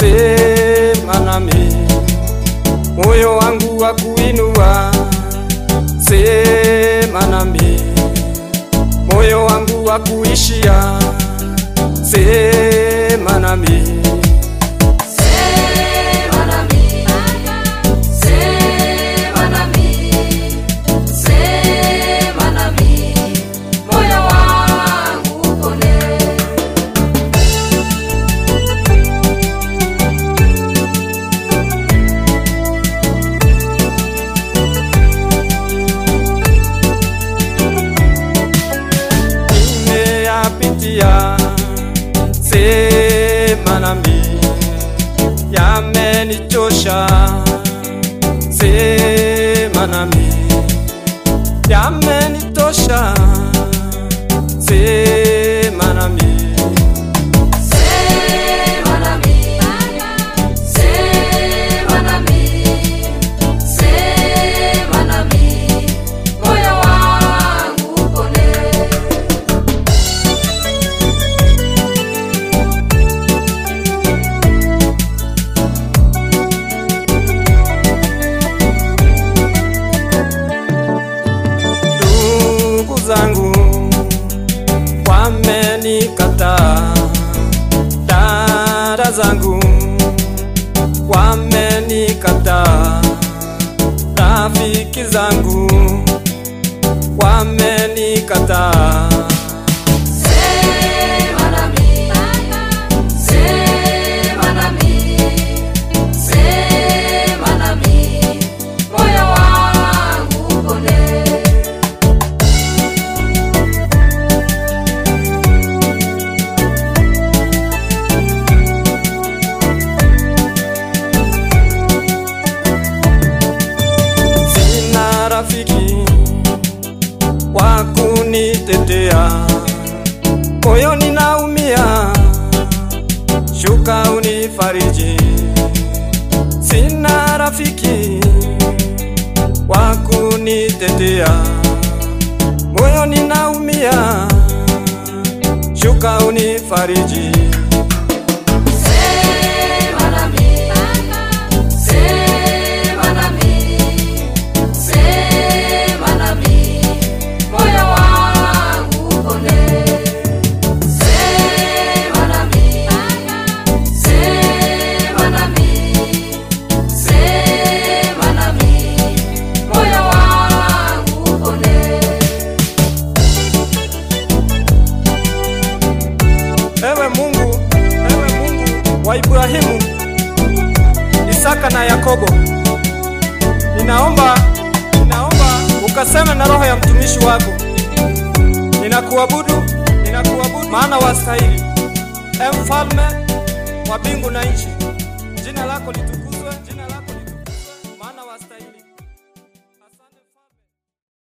sema nami, moyo wangu wa kuinua, sema nami, moyo wangu wa kuishia, sema nami. Sema nami, sema nami, sema nami, moyo wangu upone. nimeyapitia, sema nami, yamenichosha, sema nami, yamenitosha, sema nami. Sema nami, sema nami, sema nami, moyo wangu upone. ndugu zangu wamenikataa, dada zangu wamenikataa, rafiki zangu wamenikataa. Sema nami, sema nami, sema nami, moyo wangu upone. Sina rafiki wa kunitetea, moyoni naumia, shuka unifariji. Sina rafiki wa kunitetea, moyoni naumia, shuka unifariji. Sema nami, sema nami, sema nami, moyo wangu upone. Sema nami, sema nami, sema nami, moyo wangu upone. Ewe Mungu, ewe Mungu wa Ibrahimu, Isaka na Yakobo, ninaomba, ninaomba ukaseme na roho ya mtumishi wako. Ninakuabudu, ninakuabudu maana wastahili. E mfalme wa mbingu na nchi, jina lako litukuzwe.